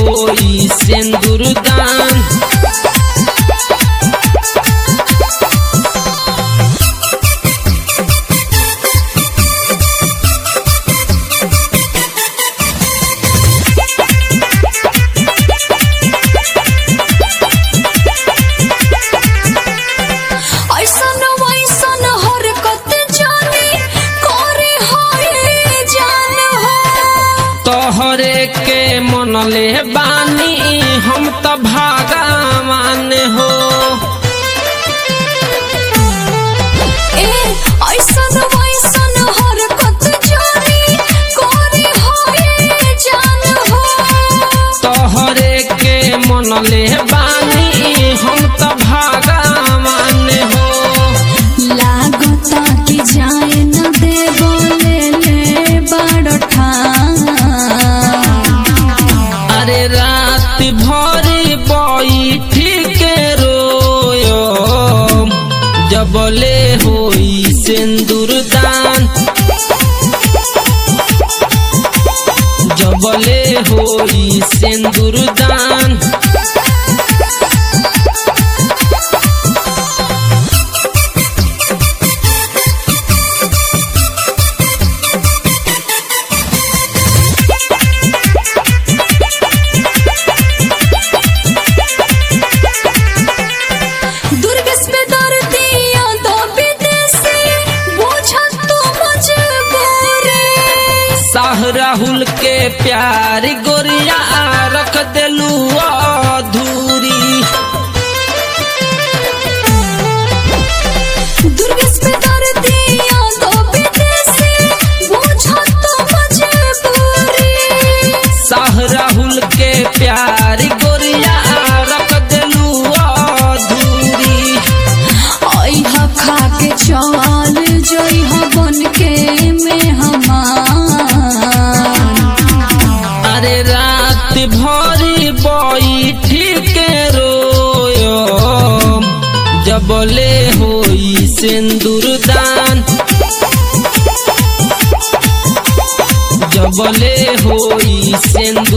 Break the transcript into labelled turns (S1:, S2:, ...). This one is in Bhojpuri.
S1: होई सिंदूर दान
S2: ऐसन वैसन हरकत जानी करे होए जान हो
S1: तोहरे के मनले बानी हम त भागवान हो
S2: ए ऐसन वैसन हरकत जानी करे होए जान हो
S1: तोहरे के मनले बानी हम त भागवान हो
S2: लागता कि जाए न दे बोले ले बड़ ठान
S1: अरे रात भर बैठी के रोयो जबले होई सिंदूर दान जबले होई सिंदूर दान
S2: दुर्गस पे दर्दिया तो विदेशी बुझा तो मजबूरी
S1: साह राहुल के प्यार गोरिया रख देलू अधूरी
S2: दुर्गस पे दर्दिया तो विदेशी बुझा तो मजबूरी
S1: साह राहुल के प्यार गोरिया रख देलू अधूरी
S2: ऐहा खा के चल जइहा बन के में हमार
S1: अरे रात भर बैठी के रोयो जबले होई सिंदूर दान जबले होई सिंदूर